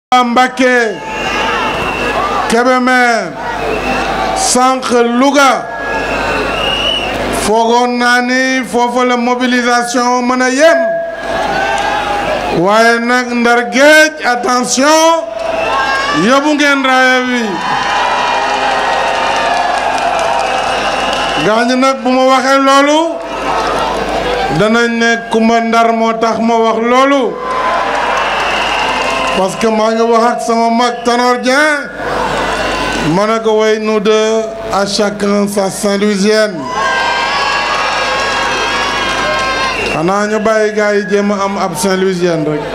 Mbacké Kébémer sànq Louga foogoon naa ni foofa la mobilisation mën a yem waaye nag ndar géej attention yóbbu ngeen raaya bi gaañ nag bu ma waxee loolu danañ ne Kumba Ndar moo tax ma wax loolu parce que maa ngi wax ak sama mag Tanor Dieng ma ne ko way nous deux à chacun sa Saint-Louisienne xanaa ñu bàyyi gars yi jéem a am ab Saint-Louisienne rek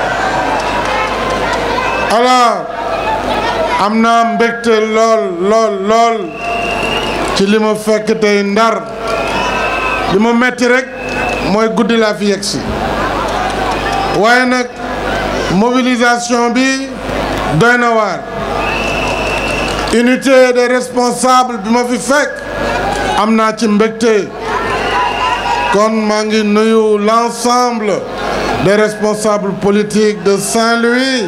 alors am naa mbégte lool lool lool ci li ma fekk tey Ndar li ma metti rek mooy guddi laa fi yegg si waaye nag mobilisation bi doy na waar unité des responsables bi ma fi fekk am naa ci mbégte kon maa ngi nuyu l'ensemble des responsables politiques de Saint-Louis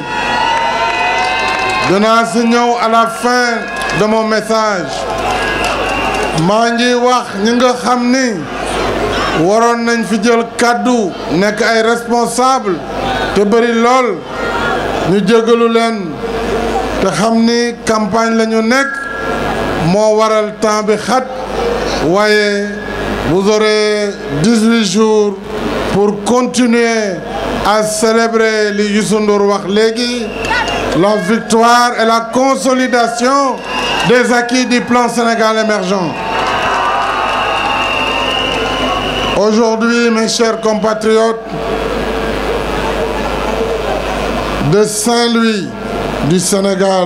dinaa si ñëw à la fin de mon message maa ngi wax ñi nga xam ni waroon nañ fi jël kàddu nekk ay responsable te bëri lool ñu jégalu leen te xam ni campagne la ñu nekk moo waral temps bi xat waaye vous aurez 18 jours pour continuer à célébrer li Youssou Ndour wax léegi la victoire et la consolidation des acquis du plan Sénégal émergent Aujourd'hui, mes chers compatriotes de Saint-Louis du Sénégal,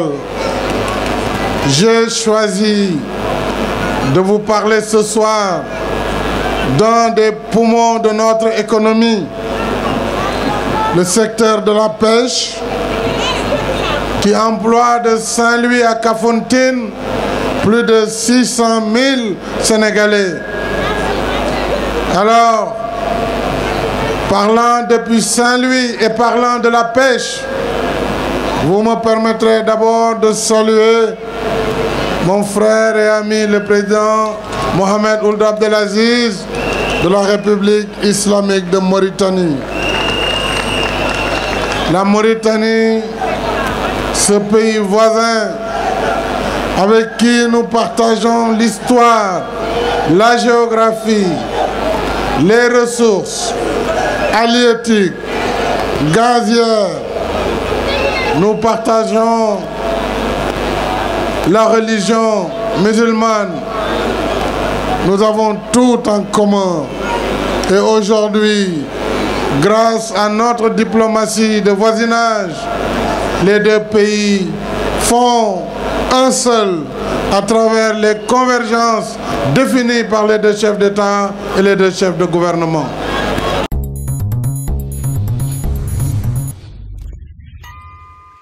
j'ai choisi de vous parler ce soir d'un des poumons de notre économie, le secteur de la pêche, qui emploie de Saint-Louis à Cafontine plus de 600 000 Sénégalais. Alors, parlant depuis Saint-Louis et parlant de la pêche, vous me permettrez d'abord de saluer mon frère et ami le président Mohamed Ould Abdelaziz de la République islamique de Mauritanie. La Mauritanie, ce pays voisin avec qui nous partageons l'histoire, la géographie, les ressources halieutiques, gazières, nous partageons la religion musulmane. Nous avons tout en commun. Et aujourd'hui, grâce à notre diplomatie de voisinage, les deux pays font un seul à travers les convergences définies par les deux chefs d'État et les deux chefs de gouvernement.